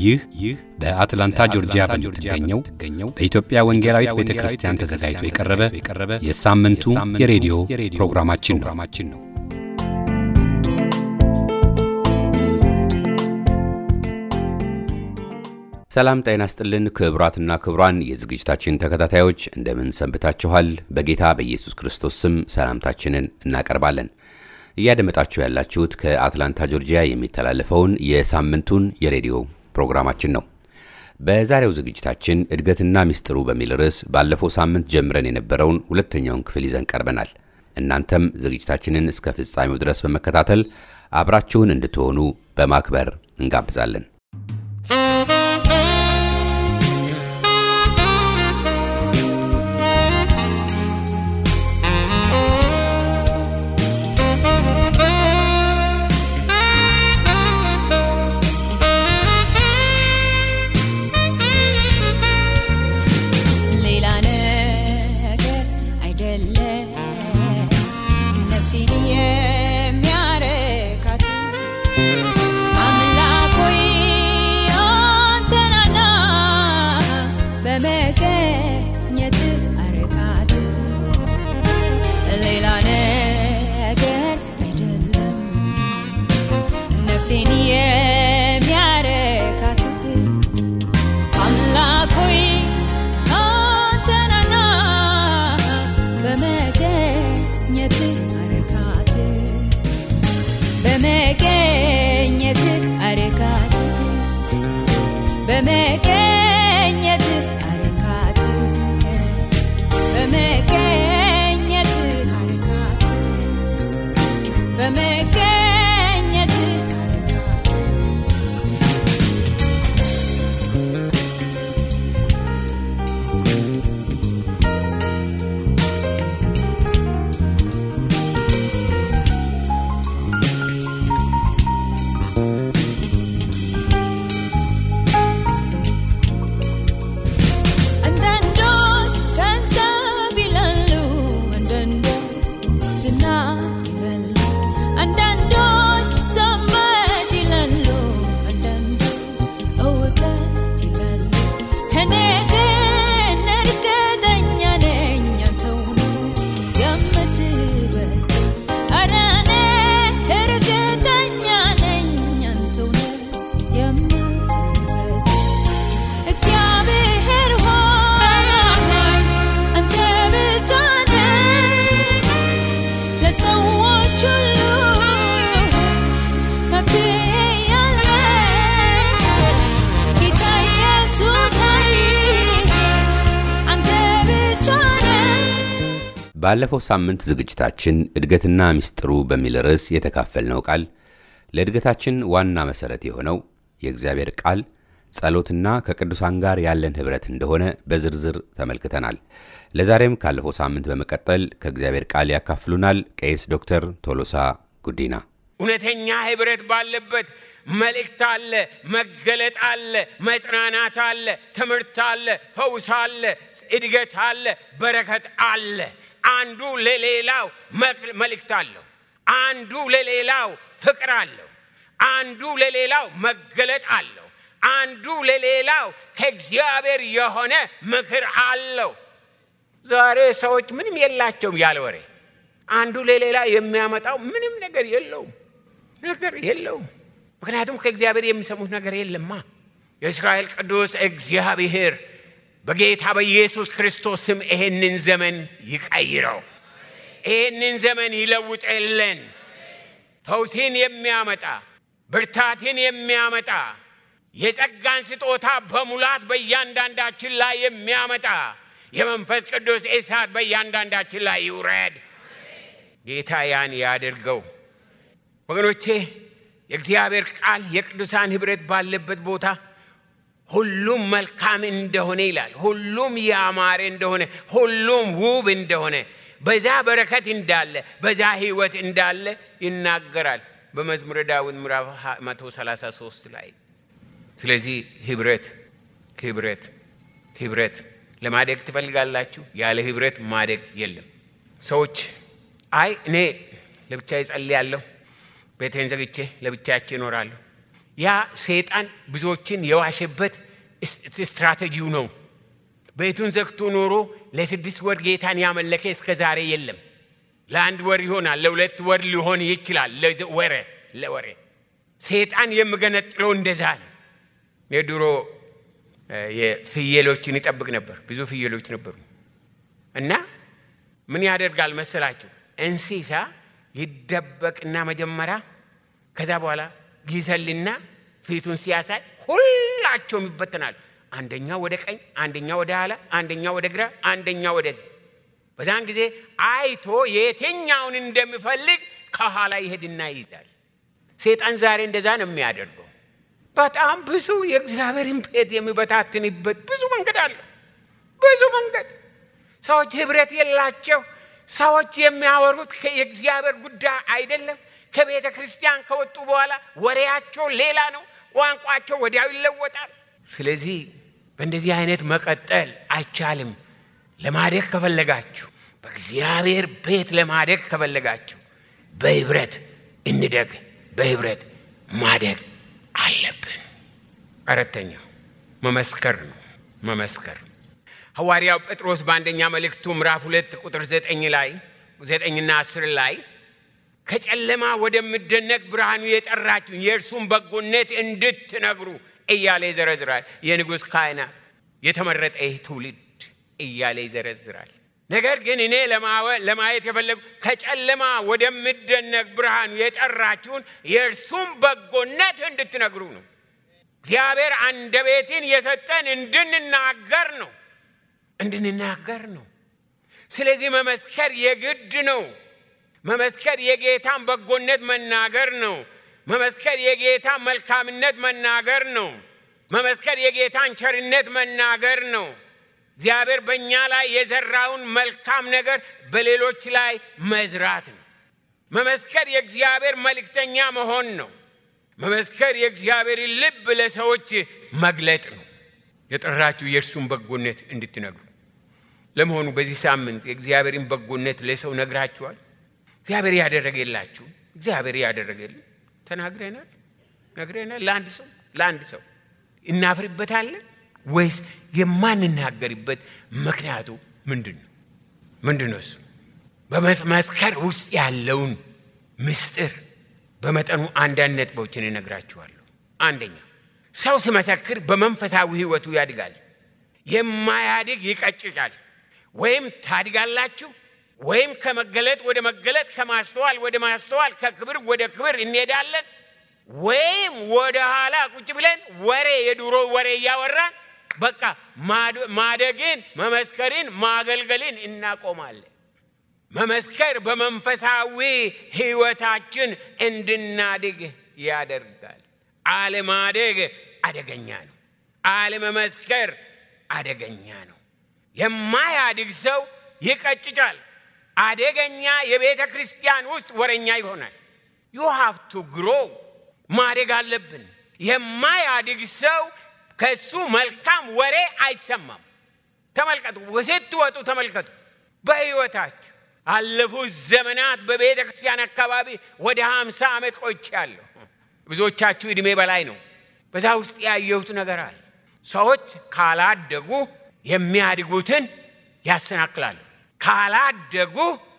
ይህ ይህ በአትላንታ ጆርጂያ በምትገኘው በኢትዮጵያ ወንጌላዊት ቤተ ክርስቲያን ተዘጋጅቶ የቀረበ የሳምንቱ የሬዲዮ ፕሮግራማችን ነው። ሰላም ጤና ስጥልን። ክቡራትና ክቡራን የዝግጅታችን ተከታታዮች እንደምን ሰንብታችኋል? በጌታ በኢየሱስ ክርስቶስ ስም ሰላምታችንን እናቀርባለን። እያደመጣችሁ ያላችሁት ከአትላንታ ጆርጂያ የሚተላለፈውን የሳምንቱን የሬዲዮ ፕሮግራማችን ነው። በዛሬው ዝግጅታችን እድገትና ሚስጥሩ በሚል ርዕስ ባለፈው ሳምንት ጀምረን የነበረውን ሁለተኛውን ክፍል ይዘን ቀርበናል። እናንተም ዝግጅታችንን እስከ ፍጻሜው ድረስ በመከታተል አብራችሁን እንድትሆኑ በማክበር እንጋብዛለን። ነፍሴን የሚያረካት አምላክ ሆይ አንተናና በመገኘት አረካት በመገኘት አረካት በመገኘት አረካት በመገኘት አረካት በመገኘት ባለፈው ሳምንት ዝግጅታችን እድገትና ሚስጥሩ በሚል ርዕስ የተካፈልነው ቃል ለእድገታችን ዋና መሠረት የሆነው የእግዚአብሔር ቃል ጸሎትና ከቅዱሳን ጋር ያለን ኅብረት እንደሆነ በዝርዝር ተመልክተናል። ለዛሬም ካለፈው ሳምንት በመቀጠል ከእግዚአብሔር ቃል ያካፍሉናል ቄስ ዶክተር ቶሎሳ ጉዲና። እውነተኛ ኅብረት ባለበት መልእክት አለ፣ መገለጥ አለ፣ መጽናናት አለ፣ ትምህርት አለ፣ ፈውስ አለ፣ እድገት አለ፣ በረከት አለ። አንዱ ለሌላው መልእክት አለው። አንዱ ለሌላው ፍቅር አለው። አንዱ ለሌላው መገለጥ አለው። አንዱ ለሌላው ከእግዚአብሔር የሆነ ምክር አለው። ዛሬ ሰዎች ምንም የላቸውም ያለ ወሬ። አንዱ ለሌላ የሚያመጣው ምንም ነገር የለውም ነገር የለውም። ምክንያቱም ከእግዚአብሔር የሚሰሙት ነገር የለማ። የእስራኤል ቅዱስ እግዚአብሔር በጌታ በኢየሱስ ክርስቶስ ስም ይሄንን ዘመን ይቀይረው፣ ይሄንን ዘመን ይለውጥልን። ፈውስን የሚያመጣ ብርታትን የሚያመጣ የጸጋን ስጦታ በሙላት በእያንዳንዳችን ላይ የሚያመጣ የመንፈስ ቅዱስ እሳት በእያንዳንዳችን ላይ ይውረድ። ጌታ ያን ያድርገው። ወገኖቼ የእግዚአብሔር ቃል የቅዱሳን ኅብረት ባለበት ቦታ ሁሉም መልካም እንደሆነ ይላል። ሁሉም ያማረ እንደሆነ፣ ሁሉም ውብ እንደሆነ፣ በዛ በረከት እንዳለ፣ በዛ ሕይወት እንዳለ ይናገራል በመዝሙረ ዳዊት ምዕራፍ 133 ላይ። ስለዚህ ኅብረት ኅብረት ኅብረት ለማደግ ትፈልጋላችሁ? ያለ ኅብረት ማደግ የለም። ሰዎች አይ እኔ ለብቻ እጸልያለሁ፣ ቤቴን ዘግቼ ለብቻቸው ይኖራለሁ፣ ያ ሰይጣን ብዙዎችን የዋሸበት ስትራቴጂው ነው። ቤቱን ዘግቶ ኖሮ ለስድስት ወር ጌታን ያመለከ እስከ ዛሬ የለም። ለአንድ ወር ይሆናል፣ ለሁለት ወር ሊሆን ይችላል። ለወሬ ለወሬ ሰይጣን የምገነጥለው እንደዛ ነው። የድሮ የፍየሎችን ይጠብቅ ነበር። ብዙ ፍየሎች ነበሩ እና ምን ያደርጋል መሰላችሁ? እንስሳ ይደበቅና መጀመሪያ ከዛ በኋላ ይዘልና ፊቱን ሲያሳይ ሁላቸውም ይበተናሉ። አንደኛ ወደ ቀኝ፣ አንደኛ ወደ ኋላ፣ አንደኛ ወደ ግራ፣ አንደኛ ወደዚህ። በዛን ጊዜ አይቶ የትኛውን እንደሚፈልግ ከኋላ ይሄድና ይይዛል። ሴጣን ዛሬ እንደዛ ነው የሚያደርገው። በጣም ብዙ የእግዚአብሔርን ቤት የሚበታትንበት ብዙ መንገድ አለ። ብዙ መንገድ ሰዎች ህብረት የላቸው። ሰዎች የሚያወሩት የእግዚአብሔር ጉዳይ አይደለም። ከቤተ ክርስቲያን ከወጡ በኋላ ወሬያቸው ሌላ ነው። ቋንቋቸው ወዲያው ይለወጣል። ስለዚህ በእንደዚህ አይነት መቀጠል አይቻልም። ለማደግ ከፈለጋችሁ፣ በእግዚአብሔር ቤት ለማደግ ከፈለጋችሁ በህብረት እንደግ። በህብረት ማደግ አለብን። አራተኛው መመስከር ነው። መመስከር ሐዋርያው ጴጥሮስ በአንደኛ መልእክቱ ምዕራፍ ሁለት ቁጥር ዘጠኝ ላይ ዘጠኝና አስር ላይ ከጨለማ ወደሚደነቅ ብርሃኑ የጠራችሁን የእርሱን በጎነት እንድትነግሩ እያለ ይዘረዝራል። የንጉሥ ካህናት የተመረጠ ይህ ትውልድ እያለ ይዘረዝራል። ነገር ግን እኔ ለማየት የፈለጉ ከጨለማ ወደሚደነቅ ብርሃኑ የጠራችሁን የእርሱን በጎነት እንድትነግሩ ነው። እግዚአብሔር አንደበትን የሰጠን እንድንናገር ነው እንድንናገር ነው። ስለዚህ መመስከር የግድ ነው። መመስከር የጌታን በጎነት መናገር ነው። መመስከር የጌታን መልካምነት መናገር ነው። መመስከር የጌታን ቸርነት መናገር ነው። እግዚአብሔር በእኛ ላይ የዘራውን መልካም ነገር በሌሎች ላይ መዝራት ነው። መመስከር የእግዚአብሔር መልእክተኛ መሆን ነው። መመስከር የእግዚአብሔርን ልብ ለሰዎች መግለጥ ነው። የጠራችሁ የእርሱን በጎነት እንድትነግሩ። ለመሆኑ በዚህ ሳምንት የእግዚአብሔርን በጎነት ለሰው ነግራችኋል? እግዚአብሔር ያደረገላችሁ እግዚአብሔር ያደረገልን ተናግረናል፣ ነግረናል። ለአንድ ሰው ለአንድ ሰው እናፍርበታለን ወይስ የማንናገርበት ምክንያቱ ምንድን ነው? ምንድን ነው እሱ? በመስከር ውስጥ ያለውን ምስጢር በመጠኑ አንዳንድ ነጥቦችን እነግራችኋለሁ። አንደኛ ሰው ሲመሰክር በመንፈሳዊ ሕይወቱ ያድጋል። የማያድግ ይቀጭጫል። ወይም ታድጋላችሁ ወይም ከመገለጥ ወደ መገለጥ ከማስተዋል ወደ ማስተዋል ከክብር ወደ ክብር እንሄዳለን፣ ወይም ወደ ኋላ ቁጭ ብለን ወሬ የድሮ ወሬ እያወራን በቃ ማደግን፣ መመስከርን፣ ማገልገልን እናቆማለን። መመስከር በመንፈሳዊ ሕይወታችን እንድናድግ ያደርጋል። አለማደግ አደገኛ ነው። አለመመስከር አደገኛ ነው። የማያድግ ሰው ይቀጭጫል። አደገኛ የቤተ ክርስቲያን ውስጥ ወረኛ ይሆናል። ዩ ሃቭ ቱ ግሮ ማደግ አለብን። የማያድግ ሰው ከሱ መልካም ወሬ አይሰማም። ተመልከቱ፣ ስትወጡ ተመልከቱ። በሕይወታችሁ አለፉት ዘመናት በቤተ ክርስቲያን አካባቢ ወደ ሀምሳ ዓመት ቆይቻለሁ። ብዙዎቻችሁ ዕድሜ በላይ ነው። በዛ ውስጥ ያየሁት ነገር አለ። ሰዎች ካላደጉ የሚያድጉትን ያሰናክላሉ። ካላደጉ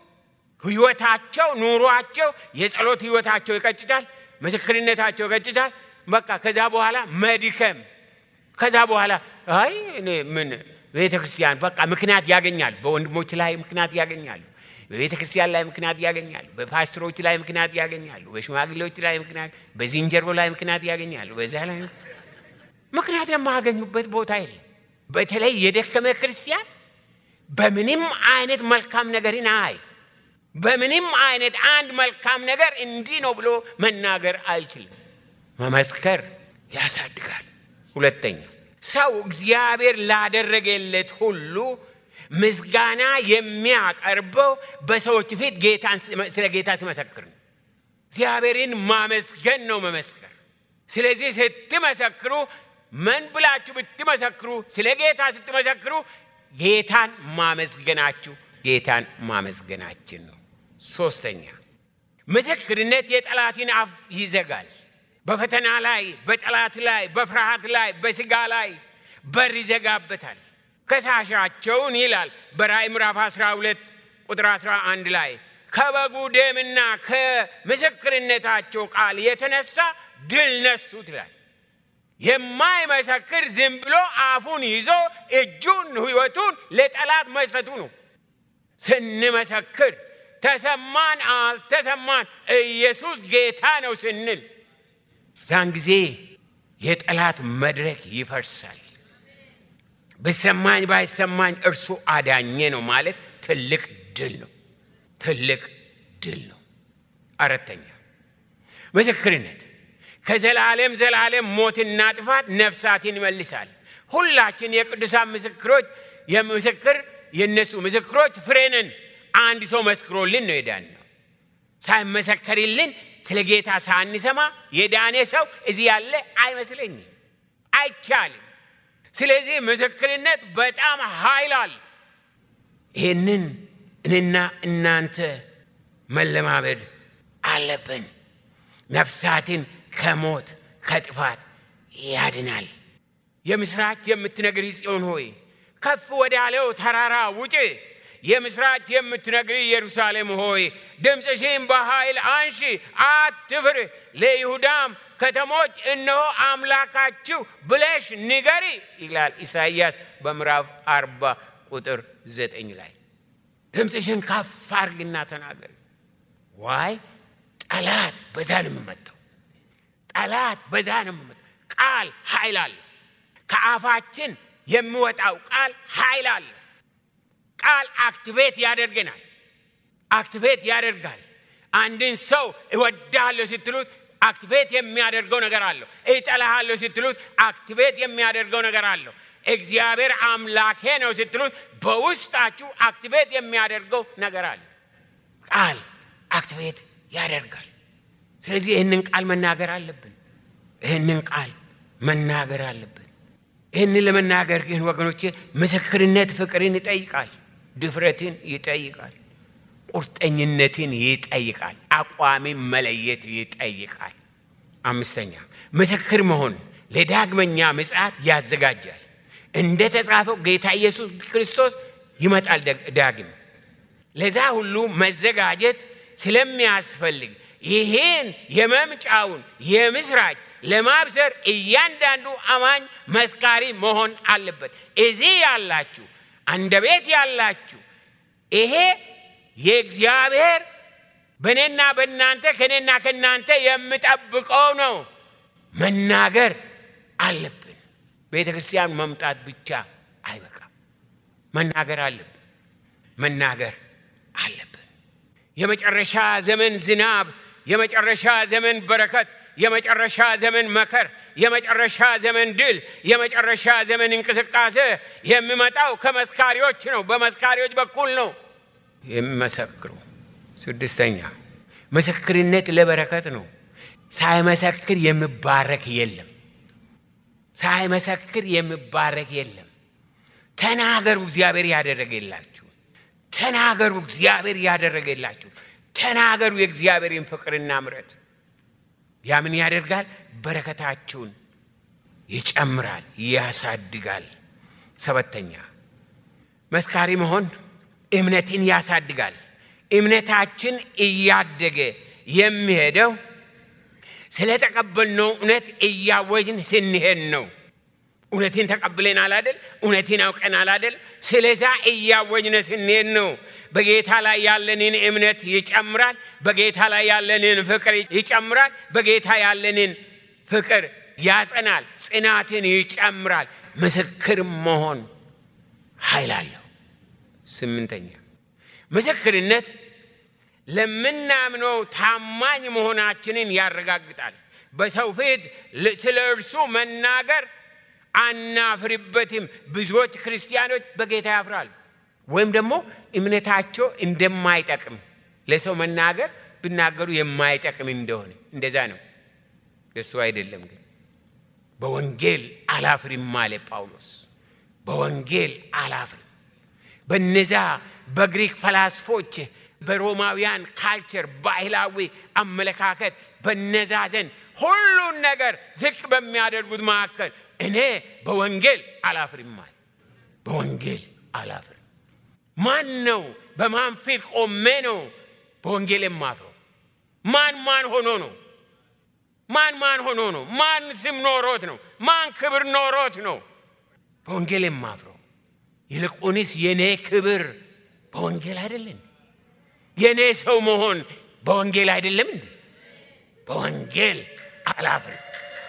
ህይወታቸው፣ ኑሯቸው፣ የጸሎት ህይወታቸው ይቀጭጫል፣ ምስክርነታቸው ይቀጭጫል። በቃ ከዛ በኋላ መድከም፣ ከዛ በኋላ አይ እኔ ምን ቤተ ክርስቲያን በቃ ምክንያት ያገኛሉ። በወንድሞች ላይ ምክንያት ያገኛሉ። በቤተ ክርስቲያን ላይ ምክንያት ያገኛሉ። በፓስተሮች ላይ ምክንያት ያገኛሉ። በሽማግሌዎች ላይ ምክንያት፣ በዝንጀሮ ላይ ምክንያት ያገኛሉ። በዛ ላይ ምክንያት የማያገኙበት ቦታ የለም። በተለይ የደከመ ክርስቲያን በምንም አይነት መልካም ነገርን አይ በምንም አይነት አንድ መልካም ነገር እንዲህ ነው ብሎ መናገር አይችልም። መመስከር ያሳድጋል። ሁለተኛ ሰው እግዚአብሔር ላደረገለት ሁሉ ምስጋና የሚያቀርበው በሰዎች ፊት ጌታን ስለ ጌታ ሲመሰክር ነው። እግዚአብሔርን ማመስገን ነው መመስከር። ስለዚህ ስትመሰክሩ ምን ብላችሁ ብትመሰክሩ፣ ስለ ጌታ ስትመሰክሩ ጌታን ማመስገናችሁ ጌታን ማመስገናችን ነው። ሶስተኛ ምስክርነት የጠላትን አፍ ይዘጋል። በፈተና ላይ፣ በጠላት ላይ፣ በፍርሃት ላይ፣ በስጋ ላይ በር ይዘጋበታል። ከሳሻቸውን ይላል በራእይ ምዕራፍ 12 ቁጥር 11 ላይ ከበጉ ደምና ከምስክርነታቸው ቃል የተነሳ ድል ነሱት ይላል። የማይመሰክር ዝም ብሎ አፉን ይዞ እጁን ሕይወቱን ለጠላት መስጠቱ ነው። ስንመሰክር ተሰማን አልተሰማን ኢየሱስ ጌታ ነው ስንል ዛን ጊዜ የጠላት መድረክ ይፈርሳል። ብሰማኝ ባይሰማኝ እርሱ አዳኘ ነው ማለት ትልቅ ድል ነው። ትልቅ ድል ነው። አራተኛ ምስክርነት ከዘላለም ዘላለም ሞትና ጥፋት ነፍሳትን ይመልሳል። ሁላችን የቅዱሳን ምስክሮች የምስክር የእነሱ ምስክሮች ፍሬ ነን። አንድ ሰው መስክሮልን ነው የዳን ነው። ሳይመሰከርልን ስለ ጌታ ሳንሰማ የዳኔ ሰው እዚህ ያለ አይመስለኝም፣ አይቻልም። ስለዚህ ምስክርነት በጣም ኃይል አለ። ይህንን እኔና እናንተ መለማመድ አለብን። ነፍሳትን ከሞት ከጥፋት ያድናል። የምስራች የምትነግሪ ጽዮን ሆይ ከፍ ወዳለው ተራራ ውጭ። የምስራች የምትነግሪ ኢየሩሳሌም ሆይ ድምፅሽን በኃይል አንሺ፣ አትፍር። ለይሁዳም ከተሞች እነሆ አምላካችሁ ብለሽ ንገሪ ይላል ኢሳይያስ በምዕራፍ አርባ ቁጥር ዘጠኝ ላይ ድምፅሽን ከፍ አርግና ተናገሪ። ዋይ ጠላት በዛ ነው የምመጣው። ጠላት በዛ ነው የምመጣው። ቃል ኃይል አለ። ከአፋችን የሚወጣው ቃል ኃይል አለ። ቃል አክቲቬት ያደርገናል። አክቲቬት ያደርጋል። አንድን ሰው እወዳለሁ ስትሉት አክቲቬት የሚያደርገው ነገር አለው። እጠላሃለሁ ስትሉት አክቲቬት የሚያደርገው ነገር አለው። እግዚአብሔር አምላኬ ነው ስትሉት በውስጣችሁ አክቲቬት የሚያደርገው ነገር አለ። ቃል አክቲቬት ያደርጋል። ስለዚህ ይህንን ቃል መናገር አለብን። ይህንን ቃል መናገር አለብን። ይህንን ለመናገር ግን ወገኖቼ ምስክርነት ፍቅርን ይጠይቃል፣ ድፍረትን ይጠይቃል፣ ቁርጠኝነትን ይጠይቃል፣ አቋምን መለየት ይጠይቃል። አምስተኛ ምስክር መሆን ለዳግመኛ ምጽአት ያዘጋጃል። እንደ ተጻፈው ጌታ ኢየሱስ ክርስቶስ ይመጣል ዳግም። ለዛ ሁሉ መዘጋጀት ስለሚያስፈልግ ይህን የመምጫውን የምስራች ለማብሰር እያንዳንዱ አማኝ መስካሪ መሆን አለበት። እዚህ ያላችሁ አንደ ቤት ያላችሁ ይሄ የእግዚአብሔር በእኔና በእናንተ ከእኔና ከእናንተ የምጠብቀው ነው። መናገር አለብን። ቤተ ክርስቲያን መምጣት ብቻ አይበቃም። መናገር አለብን። መናገር አለብን። የመጨረሻ ዘመን ዝናብ፣ የመጨረሻ ዘመን በረከት፣ የመጨረሻ ዘመን መከር፣ የመጨረሻ ዘመን ድል፣ የመጨረሻ ዘመን እንቅስቃሴ የሚመጣው ከመስካሪዎች ነው። በመስካሪዎች በኩል ነው የሚመሰክሩ። ስድስተኛ ምስክርነት ለበረከት ነው። ሳይመሰክር የሚባረክ የለም። ሳይመሰክር የሚባረክ የለም። ተናገሩ፣ እግዚአብሔር ያደረገላችሁ። ተናገሩ፣ እግዚአብሔር ያደረገላችሁ። ተናገሩ የእግዚአብሔርን ፍቅርና ምሕረት። ያ ምን ያደርጋል? በረከታችሁን ይጨምራል፣ ያሳድጋል። ሰባተኛ መስካሪ መሆን እምነትን ያሳድጋል። እምነታችን እያደገ የሚሄደው ስለተቀበልነው እውነት እያወጅን ስንሄድ ነው። እውነትን ተቀብለናል አይደል? እውነትን አውቀናል አይደል? ስለዛ እያወጅነ ስንሄድ ነው። በጌታ ላይ ያለንን እምነት ይጨምራል። በጌታ ላይ ያለንን ፍቅር ይጨምራል። በጌታ ያለንን ፍቅር ያጸናል። ጽናትን ይጨምራል። ምስክር መሆን ኃይል አለው። ስምንተኛ ምስክርነት ለምናምነው ታማኝ መሆናችንን ያረጋግጣል። በሰው ፊት ስለ እርሱ መናገር አናፍርበትም። ብዙዎች ክርስቲያኖች በጌታ ያፍራሉ፣ ወይም ደግሞ እምነታቸው እንደማይጠቅም ለሰው መናገር ብናገሩ የማይጠቅም እንደሆነ እንደዛ ነው። እሱ አይደለም ግን በወንጌል አላፍርም አለ ጳውሎስ። በወንጌል አላፍርም። በነዛ በግሪክ ፈላስፎች በሮማውያን ካልቸር ባህላዊ አመለካከት በነዛ ዘንድ ሁሉን ነገር ዝቅ በሚያደርጉት መካከል እኔ በወንጌል አላፍርማል። በወንጌል አላፍርም። ማን ነው በማን ፊት ቆሜ ነው በወንጌል የማፍረው? ማን ማን ሆኖ ነው? ማን ማን ሆኖ ነው? ማን ስም ኖሮት ነው? ማን ክብር ኖሮት ነው በወንጌል የማፍረው? ይልቁንስ የኔ ክብር በወንጌል አይደለም? የኔ ሰው መሆን በወንጌል አይደለም እንዴ? በወንጌል አላፍርም።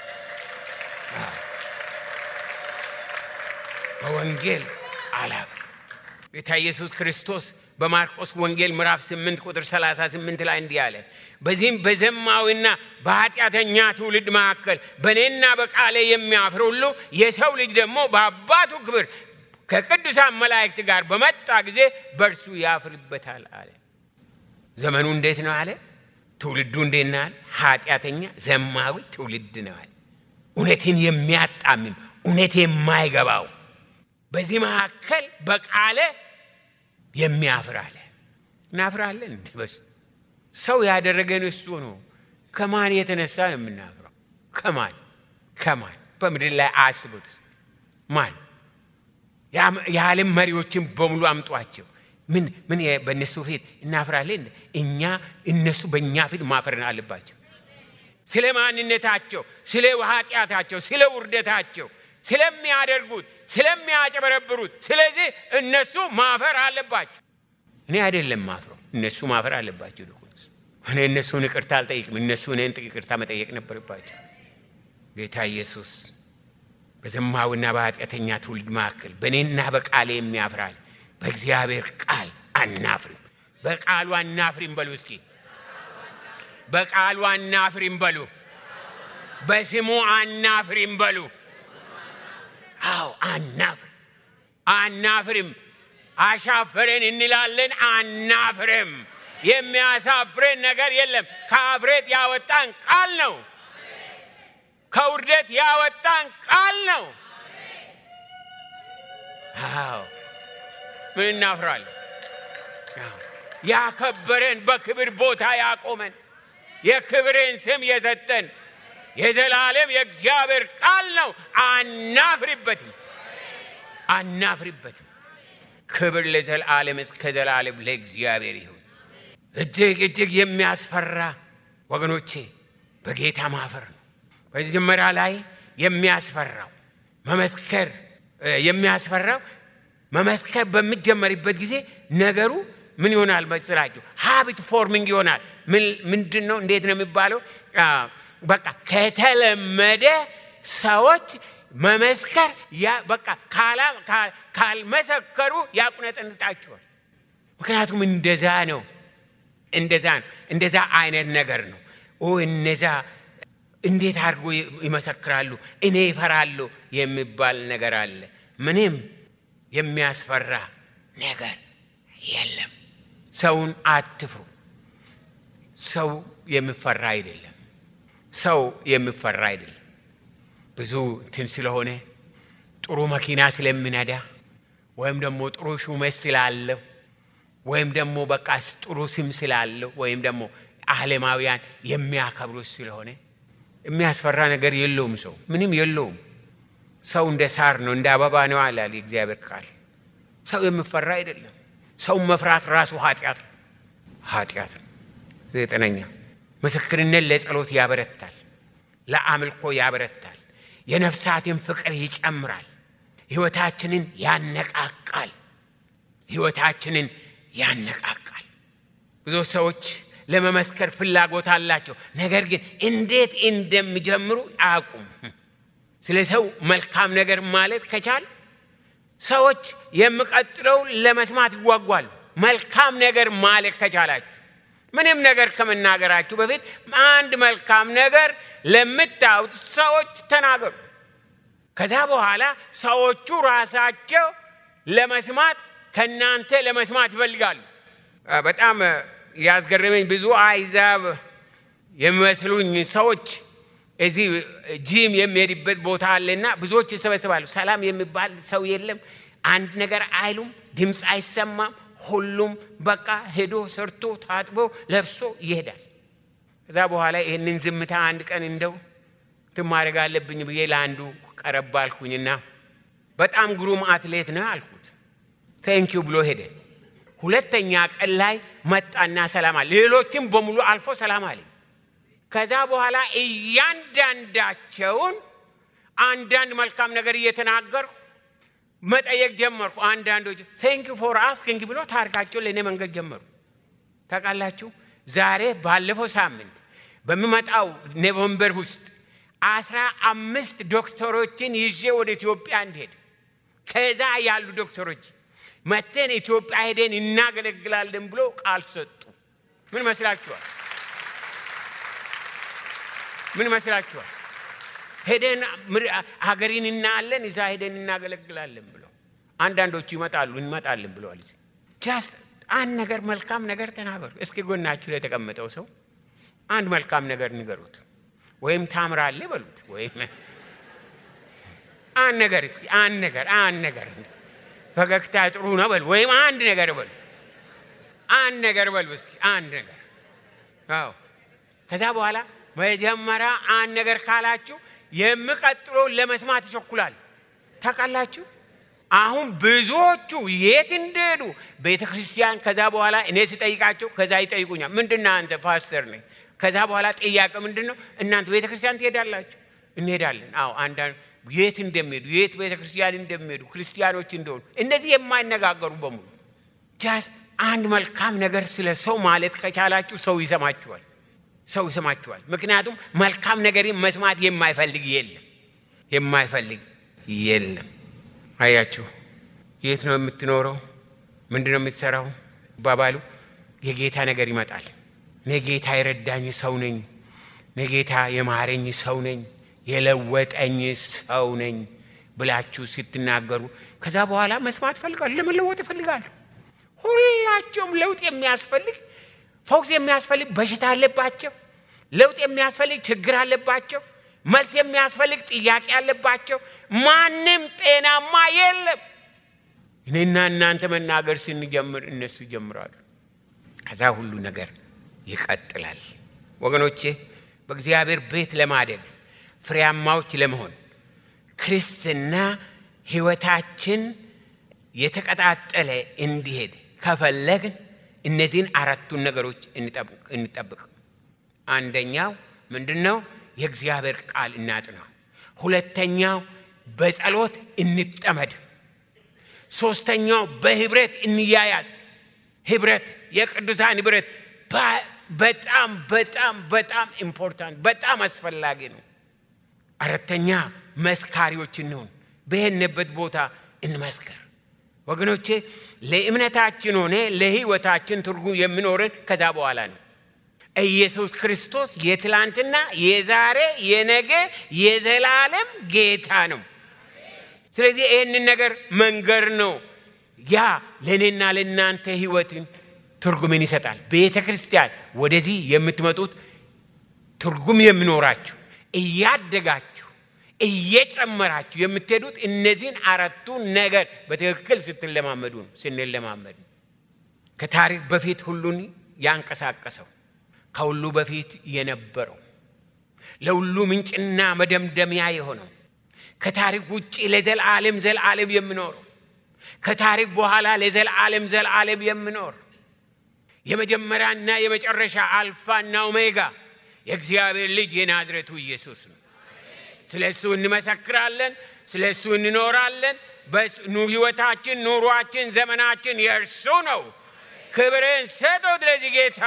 በወንጌል አላፍርም። ጌታ ኢየሱስ ክርስቶስ በማርቆስ ወንጌል ምዕራፍ 8 ቁጥር 38 ላይ እንዲህ አለ፣ በዚህም በዘማዊና በኃጢአተኛ ትውልድ መካከል በእኔና በቃሌ የሚያፍር ሁሉ የሰው ልጅ ደግሞ በአባቱ ክብር ከቅዱሳን መላእክት ጋር በመጣ ጊዜ በእርሱ ያፍርበታል አለ። ዘመኑ እንዴት ነው አለ? ትውልዱ እንዴት ነው አለ? ኃጢአተኛ ዘማዊ ትውልድ ነው አለ። እውነትን የሚያጣምም እውነት የማይገባው በዚህ መካከል በቃለ የሚያፍር አለ። እናፍራለን እንዴ? በሱ ሰው ያደረገን እሱ ነው። ከማን የተነሳ ነው የምናፍረው? ከማን ከማን? በምድር ላይ አስቡት። ማን የዓለም መሪዎችን በሙሉ አምጧቸው። ምን ምን በእነሱ ፊት እናፍራለን? እኛ እነሱ በእኛ ፊት ማፈርን አለባቸው። ስለ ማንነታቸው፣ ስለ ኃጢአታቸው፣ ስለ ውርደታቸው፣ ስለሚያደርጉት፣ ስለሚያጨበረብሩት፣ ስለዚህ እነሱ ማፈር አለባቸው። እኔ አይደለም ማፍረው፣ እነሱ ማፈር አለባቸው። ልኩንስ እኔ እነሱን ይቅርታ አልጠይቅም፣ እነሱ እኔን ይቅርታ መጠየቅ ነበረባቸው። ጌታ ኢየሱስ በዘማዊና በኃጢአተኛ ትውልድ መካከል በእኔና በቃሌ የሚያፍራል። በእግዚአብሔር ቃል አናፍሪም። በቃሉ አናፍሪም በሉ እስኪ። በቃሉ አናፍሪም በሉ። በስሙ አናፍሪም በሉ። አዎ አናፍር አናፍርም። አሻፈረን እንላለን፣ አናፍርም። የሚያሳፍረን ነገር የለም። ከአፍሬት ያወጣን ቃል ነው። ከውርደት ያወጣን ቃል ነው። አዎ ምን እናፍራለን? ያከበረን በክብር ቦታ ያቆመን የክብርን ስም የሰጠን የዘላለም የእግዚአብሔር ቃል ነው። አናፍሪበትም፣ አናፍሪበትም። ክብር ለዘላለም እስከ ዘላለም ለእግዚአብሔር ይሁን። እጅግ እጅግ የሚያስፈራ ወገኖቼ በጌታ ማፈር ነው። መጀመሪያ ላይ የሚያስፈራው መመስከር የሚያስፈራው መመስከር በሚጀመርበት ጊዜ ነገሩ ምን ይሆናል መሰላችሁ? ሀቢት ፎርሚንግ ይሆናል። ምንድን ነው? እንዴት ነው የሚባለው? በቃ ከተለመደ ሰዎች መመስከር በቃ ካልመሰከሩ ያቁነጠንጣቸዋል። ምክንያቱም እንደዛ ነው፣ እንደዛ ነው፣ እንደዛ አይነት ነገር ነው። ኦ እነዛ እንዴት አድርጎ ይመሰክራሉ? እኔ ይፈራሉ የሚባል ነገር አለ። ምንም የሚያስፈራ ነገር የለም። ሰውን አትፍሩ። ሰው የሚፈራ አይደለም። ሰው የሚፈራ አይደለም። ብዙ እንትን ስለሆነ ጥሩ መኪና ስለሚነዳ ወይም ደግሞ ጥሩ ሹመት ስላለው ወይም ደግሞ በቃ ጥሩ ስም ስላለው ወይም ደግሞ ዓለማውያን የሚያከብሩት ስለሆነ የሚያስፈራ ነገር የለውም። ሰው ምንም የለውም። ሰው እንደ ሳር ነው፣ እንደ አበባ ነው አላል የእግዚአብሔር ቃል። ሰው የሚፈራ አይደለም። ሰው መፍራት ራሱ ኃጢአት ነው፣ ኃጢአት ነው። ዘጠነኛ ምስክርነት ለጸሎት ያበረታል፣ ለአምልኮ ያበረታል፣ የነፍሳትን ፍቅር ይጨምራል፣ ሕይወታችንን ያነቃቃል፣ ሕይወታችንን ያነቃቃል። ብዙ ሰዎች ለመመስከር ፍላጎት አላቸው። ነገር ግን እንዴት እንደሚጀምሩ አያውቁም። ስለ ሰው መልካም ነገር ማለት ከቻል ሰዎች የሚቀጥለው ለመስማት ይጓጓሉ። መልካም ነገር ማለት ከቻላችሁ ምንም ነገር ከመናገራችሁ በፊት አንድ መልካም ነገር ለምታዩት ሰዎች ተናገሩ። ከዛ በኋላ ሰዎቹ ራሳቸው ለመስማት ከእናንተ ለመስማት ይፈልጋሉ። በጣም ያስገረመኝ ብዙ አይዛብ የሚመስሉኝ ሰዎች እዚህ ጂም የሚሄድበት ቦታ አለና ብዙዎች ይሰበስባሉ። ሰላም የሚባል ሰው የለም። አንድ ነገር አይሉም። ድምፅ አይሰማም። ሁሉም በቃ ሄዶ ሰርቶ ታጥቦ ለብሶ ይሄዳል። ከዛ በኋላ ይህንን ዝምታ አንድ ቀን እንደው ትማድረግ አለብኝ ብዬ ለአንዱ ቀረብ አልኩኝና በጣም ግሩም አትሌት ነህ አልኩት። ቴንኪው ብሎ ሄደ። ሁለተኛ ቀን ላይ መጣና ሰላም አለ። ሌሎችም በሙሉ አልፎ ሰላም አለኝ። ከዛ በኋላ እያንዳንዳቸውን አንዳንድ መልካም ነገር እየተናገርኩ መጠየቅ ጀመርኩ። አንዳንዶች ቴንክ ፎር አስኪንግ ብሎ ታሪካቸውን ለእኔ መንገድ ጀመሩ። ታውቃላችሁ ዛሬ ባለፈው ሳምንት በሚመጣው ኖቨምበር ውስጥ አስራ አምስት ዶክተሮችን ይዤ ወደ ኢትዮጵያ እንድሄድ ከዛ ያሉ ዶክተሮች መተን ኢትዮጵያ ሄደን እናገለግላለን ብሎ ቃል ሰጡ። ምን መስላችኋል? ምን መስላችኋል? ሄደን ሀገሪን እናያለን፣ እዛ ሄደን እናገለግላለን ብሎ አንዳንዶቹ ይመጣሉ እንመጣለን ብለዋል። ጃስት አንድ ነገር መልካም ነገር ተናገሩ። እስኪ ጎናችሁ ላይ የተቀመጠው ሰው አንድ መልካም ነገር ንገሩት፣ ወይም ታምራለህ በሉት፣ ወይም አንድ ነገር እስኪ አንድ ነገር አንድ ነገር ፈገግታ ጥሩ ነው በሉ፣ ወይም አንድ ነገር በሉ፣ አንድ ነገር በሉ እስኪ አንድ ነገር። አዎ ከዛ በኋላ መጀመሪያ አንድ ነገር ካላችሁ የሚቀጥለውን ለመስማት ይቸኩላል። ታውቃላችሁ አሁን ብዙዎቹ የት እንደሄዱ ቤተ ክርስቲያን ከዛ በኋላ እኔ ስጠይቃቸው ከዛ ይጠይቁኛል። ምንድን ነህ አንተ? ፓስተር ነኝ። ከዛ በኋላ ጥያቄ ምንድን ነው? እናንተ ቤተ ክርስቲያን ትሄዳላችሁ? እንሄዳለን። አዎ አንዳንድ የት እንደሚሄዱ የት ቤተ ክርስቲያን እንደሚሄዱ ክርስቲያኖች እንደሆኑ እነዚህ የማይነጋገሩ በሙሉ ጃስት አንድ መልካም ነገር ስለ ሰው ማለት ከቻላችሁ ሰው ይሰማችኋል። ሰው ይሰማችኋል። ምክንያቱም መልካም ነገርን መስማት የማይፈልግ የለም፣ የማይፈልግ የለም። አያችሁ፣ የት ነው የምትኖረው? ምንድን ነው የምትሰራው? ባባሉ የጌታ ነገር ይመጣል። እኔ ጌታ የረዳኝ ሰው ነኝ፣ እኔ ጌታ የማረኝ ሰው ነኝ፣ የለወጠኝ ሰው ነኝ ብላችሁ ስትናገሩ ከዛ በኋላ መስማት ፈልጋሉ፣ ለመለወጥ ይፈልጋሉ። ሁላቸውም ለውጥ የሚያስፈልግ ፈውስ የሚያስፈልግ በሽታ አለባቸው። ለውጥ የሚያስፈልግ ችግር አለባቸው። መልስ የሚያስፈልግ ጥያቄ አለባቸው። ማንም ጤናማ የለም። እኔና እናንተ መናገር ስንጀምር እነሱ ይጀምራሉ። ከዛ ሁሉ ነገር ይቀጥላል። ወገኖቼ በእግዚአብሔር ቤት ለማደግ ፍሬያማዎች ለመሆን ክርስትና ሕይወታችን የተቀጣጠለ እንዲሄድ ከፈለግን እነዚህን አራቱን ነገሮች እንጠብቅ። አንደኛው ምንድን ነው? የእግዚአብሔር ቃል እናጥና። ሁለተኛው በጸሎት እንጠመድ። ሶስተኛው በህብረት እንያያዝ። ህብረት፣ የቅዱሳን ህብረት በጣም በጣም በጣም ኢምፖርታንት በጣም አስፈላጊ ነው። አራተኛ መስካሪዎች እንሆን፣ በሄንበት ቦታ እንመስክር። ወገኖቼ ለእምነታችን ሆነ ለህይወታችን ትርጉም የሚኖረን ከዛ በኋላ ነው። ኢየሱስ ክርስቶስ የትላንትና የዛሬ የነገ የዘላለም ጌታ ነው። ስለዚህ ይህንን ነገር መንገር ነው። ያ ለእኔና ለእናንተ ህይወትን ትርጉምን ይሰጣል። ቤተ ክርስቲያን ወደዚህ የምትመጡት ትርጉም የሚኖራችሁ እያደጋችሁ እየጨመራችሁ የምትሄዱት እነዚህን አራቱ ነገር በትክክል ስትለማመዱ ነው። ስንለማመድ ከታሪክ በፊት ሁሉን ያንቀሳቀሰው ከሁሉ በፊት የነበረው ለሁሉ ምንጭና መደምደሚያ የሆነው ከታሪክ ውጭ ለዘላለም ዘላለም የሚኖረው ከታሪክ በኋላ ለዘላለም ዘላለም የሚኖር የመጀመሪያና የመጨረሻ አልፋና ኦሜጋ የእግዚአብሔር ልጅ የናዝሬቱ ኢየሱስ ነው። ስለ እሱ እንመሰክራለን፣ ስለ እሱ እንኖራለን። ህይወታችን፣ ኑሯችን፣ ዘመናችን የእርሱ ነው። ክብርን ሰጠው ለዚህ ጌታ።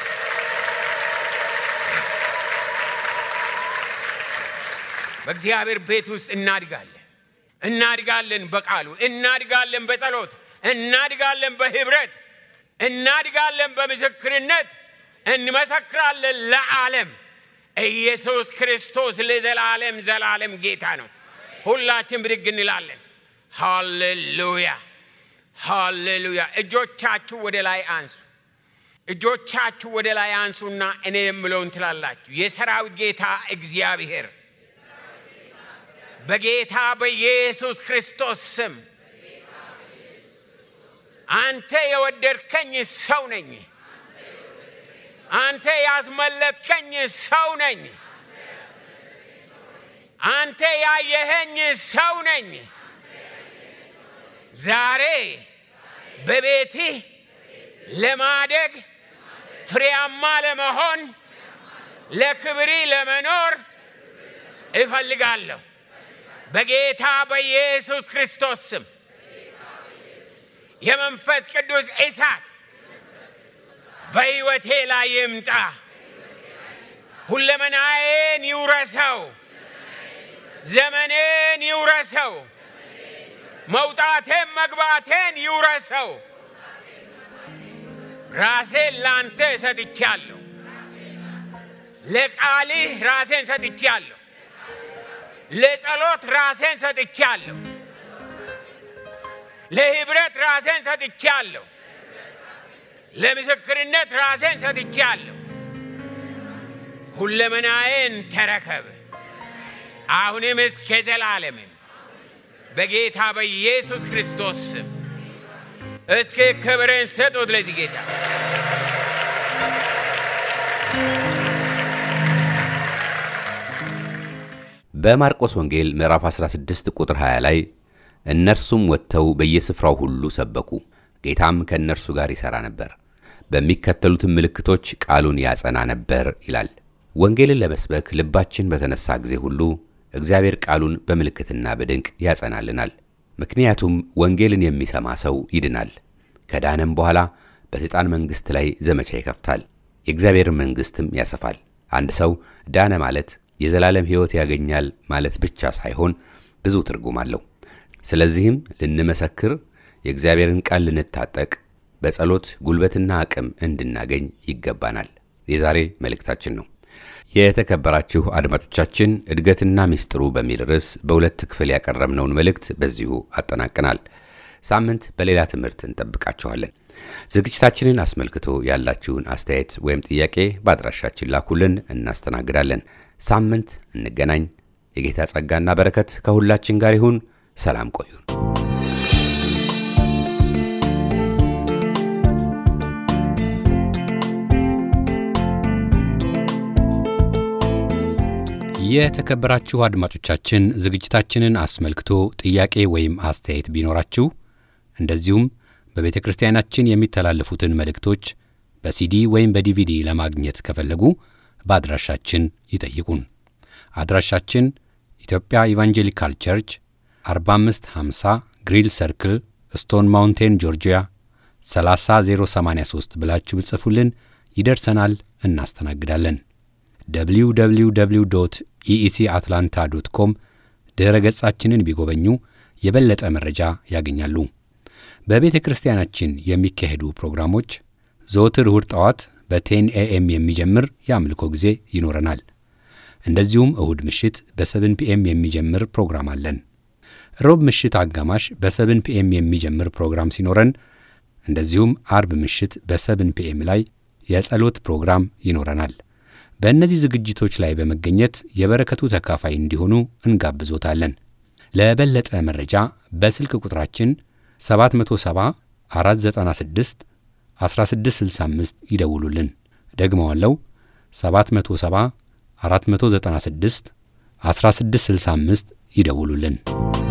በእግዚአብሔር ቤት ውስጥ እናድጋለን እናድጋለን በቃሉ እናድጋለን፣ በጸሎት እናድጋለን፣ በህብረት እናድጋለን፣ በምስክርነት እንመሰክራለን ለዓለም ኢየሱስ ክርስቶስ ለዘላለም ዘላለም ጌታ ነው። ሁላችን ብድግ እንላለን። ሃሌሉያ ሃሌሉያ። እጆቻችሁ ወደ ላይ አንሱ። እጆቻችሁ ወደ ላይ አንሱና እኔ የምለውን ትላላችሁ። የሰራዊት ጌታ እግዚአብሔር በጌታ በኢየሱስ ክርስቶስ ስም አንተ የወደድከኝ ሰው ነኝ። አንተ ያስመለጥከኝ ሰው ነኝ። አንተ ያየኸኝ ሰው ነኝ። ዛሬ በቤትህ ለማደግ ፍሬያማ ለመሆን ለክብሪ ለመኖር እፈልጋለሁ። በጌታ በኢየሱስ ክርስቶስ ስም የመንፈስ ቅዱስ እሳት በሕይወቴ ላይ ይምጣ። ሁለመናዬን ይውረሰው። ዘመኔን ይውረሰው። መውጣቴን መግባቴን ይውረሰው። ራሴን ላንተ ሰጥቻለሁ። ለቃልህ ራሴን ሰጥቻለሁ። ለጸሎት ራሴን ሰጥቻለሁ። ለህብረት ራሴን ሰጥቻለሁ። ለምስክርነት ራሴን ሰጥቻለሁ። ሁለመናዬን ተረከብ፣ አሁንም እስከ ዘላለምን በጌታ በኢየሱስ ክርስቶስ ስም እስኪ ክብርን ስጡት ለዚህ ጌታ። በማርቆስ ወንጌል ምዕራፍ 16 ቁጥር 20 ላይ እነርሱም ወጥተው በየስፍራው ሁሉ ሰበኩ፣ ጌታም ከእነርሱ ጋር ይሠራ ነበር፣ በሚከተሉትም ምልክቶች ቃሉን ያጸና ነበር ይላል። ወንጌልን ለመስበክ ልባችን በተነሳ ጊዜ ሁሉ እግዚአብሔር ቃሉን በምልክትና በድንቅ ያጸናልናል። ምክንያቱም ወንጌልን የሚሰማ ሰው ይድናል። ከዳነም በኋላ በሰይጣን መንግሥት ላይ ዘመቻ ይከፍታል፣ የእግዚአብሔር መንግሥትም ያሰፋል። አንድ ሰው ዳነ ማለት የዘላለም ሕይወት ያገኛል ማለት ብቻ ሳይሆን ብዙ ትርጉም አለው። ስለዚህም ልንመሰክር፣ የእግዚአብሔርን ቃል ልንታጠቅ፣ በጸሎት ጉልበትና አቅም እንድናገኝ ይገባናል። የዛሬ መልእክታችን ነው። የተከበራችሁ አድማጮቻችን እድገትና ሚስጥሩ በሚል ርዕስ በሁለት ክፍል ያቀረብነውን መልእክት በዚሁ አጠናቅናል። ሳምንት በሌላ ትምህርት እንጠብቃችኋለን። ዝግጅታችንን አስመልክቶ ያላችሁን አስተያየት ወይም ጥያቄ በአድራሻችን ላኩልን፣ እናስተናግዳለን። ሳምንት እንገናኝ። የጌታ ጸጋና በረከት ከሁላችን ጋር ይሁን። ሰላም ቆዩን። የተከበራችሁ አድማጮቻችን ዝግጅታችንን አስመልክቶ ጥያቄ ወይም አስተያየት ቢኖራችሁ እንደዚሁም በቤተ ክርስቲያናችን የሚተላለፉትን መልእክቶች በሲዲ ወይም በዲቪዲ ለማግኘት ከፈለጉ በአድራሻችን ይጠይቁን። አድራሻችን ኢትዮጵያ ኢቫንጀሊካል ቸርች 4550 ግሪል ሰርክል ስቶን ማውንቴን ጆርጂያ 30083 ብላችሁ ብጽፉልን ይደርሰናል፣ እናስተናግዳለን። www ኢኢሲ አትላንታ ዶት ኮም ድረ ገጻችንን ቢጎበኙ የበለጠ መረጃ ያገኛሉ። በቤተ ክርስቲያናችን የሚካሄዱ ፕሮግራሞች ዘወትር እሁድ ጠዋት በቴን ኤኤም የሚጀምር የአምልኮ ጊዜ ይኖረናል። እንደዚሁም እሁድ ምሽት በሰብን ፒኤም የሚጀምር ፕሮግራም አለን። ሮብ ምሽት አጋማሽ በሰብን ፒኤም የሚጀምር ፕሮግራም ሲኖረን፣ እንደዚሁም አርብ ምሽት በሰብን ፒኤም ላይ የጸሎት ፕሮግራም ይኖረናል። በእነዚህ ዝግጅቶች ላይ በመገኘት የበረከቱ ተካፋይ እንዲሆኑ እንጋብዞታለን። ለበለጠ መረጃ በስልክ ቁጥራችን 770 496 1665 ይደውሉልን። ደግመዋለው 770 496 1665 ይደውሉልን።